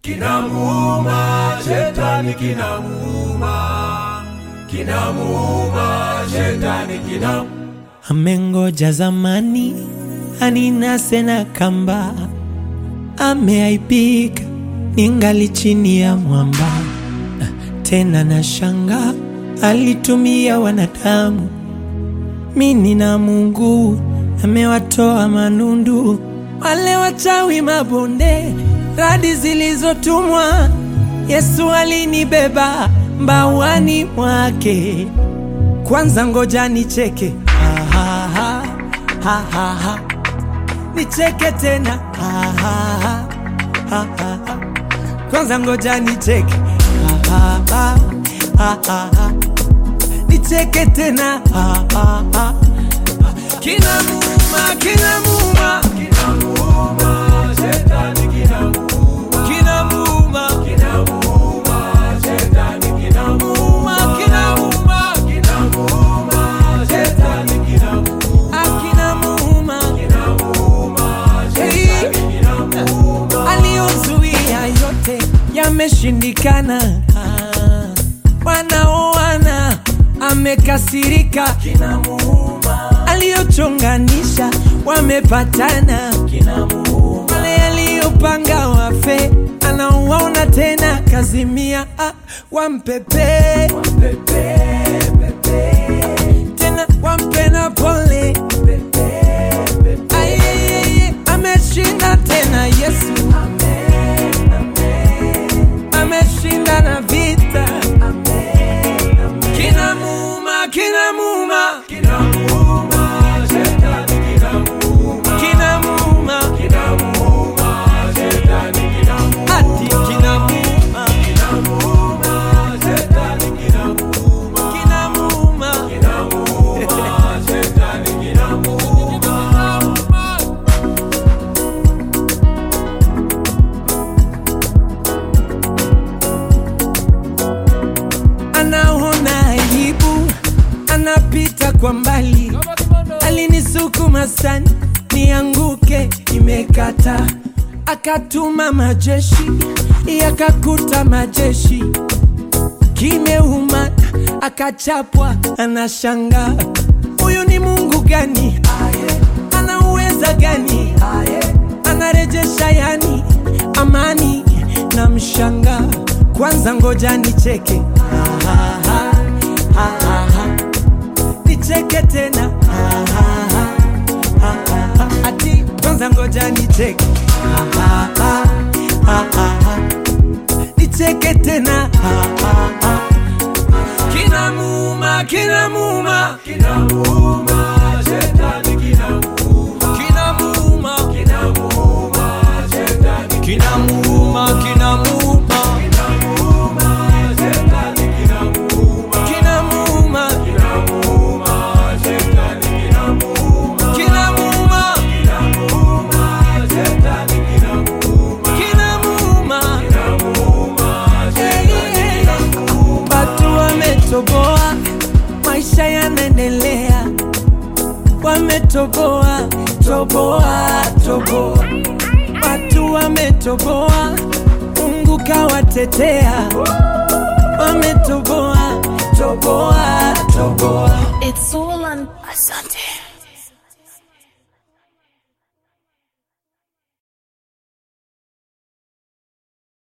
kinamuuma, shetani kinamuuma, kinamuuma, shetani kinamuuma. Amengoja zamani aninase na kamba, ameaibika ningali chini ya mwamba. Tena na shanga alitumia wanadamu, mini na Mungu amewatoa manundu, wale wachawi mabonde, radi zilizotumwa. Yesu alinibeba mbawani mwake. Kwanza ngoja nicheke, ha, ha, ha, ha, ha, ha. nicheke tena, ha, ha, ha, ha, ha, ha. Kwanza ngoja nicheke, ha, ha, ha, ha, ha, ha. nicheke tena, ha, ha, ha. Kinamuuma, kinamuuma, Kinamuuma, shetani kinamuuma, kinamuuma, kinamuuma, shetani kinamuuma, muuma, kinamuuma, kinamuuma, shetani kinamuuma, ah, kinamuuma. kinamuuma, Hey. shetani kinamuuma. aliyozuia yote yameshindikana. Ah, Wanaoana amekasirika, Kinamuuma, aliyochonganisha wamepatana, kinamuuma, wale aliyopanga wafe anawaona tena, kazimia ah, wampepe pepe, pepe, tena wampe na pole pepe, pepe. Ayeyeye, ameshinda tena Yesu Amen, amen, ameshinda na vita amen, amen. kinamuuma kinamuuma Kinamuuma, shetani kinamuuma, kinamuuma kinamuuma, shetani kinamuuma, ati kinamuuma kinamuuma, shetani kinamuuma, kinamuuma kinamuuma, shetani kinamuuma. anaona aibu anapita kwa mbali alinisukuma sana nianguke imekata akatuma majeshi yakakuta majeshi kimeuma akachapwa anashanga huyu ni mungu gani ana uweza gani anarejesha yani amani na mshanga kwanza ngoja nicheke Ha, ha, ha, ha, ha, ha. nicheke tena Ha, ha, ha, ha, ha, ha. ati kwanza ngoja nicheke Ha, ha, ha, ha, ha, ha. nicheke tena Ha, ha, ha. kinamuuma kinamuuma Kinamuuma, shetani kinamuuma, kinamuuma kinamuuma, shetani kinamuuma kinamuuma kinamuuma, shetani kinamuuma, kinamuuma kinamuuma, shetani kinamuuma, kinamuuma kinamuuma, shetani kinamuuma, kinamuuma kinamuuma, shetani kinamuuma. watu wametoboa maisha yanaendelea wametoboa toboa toboa watu wametoboa mungu kawatetea wametoboa toboa toboa It's all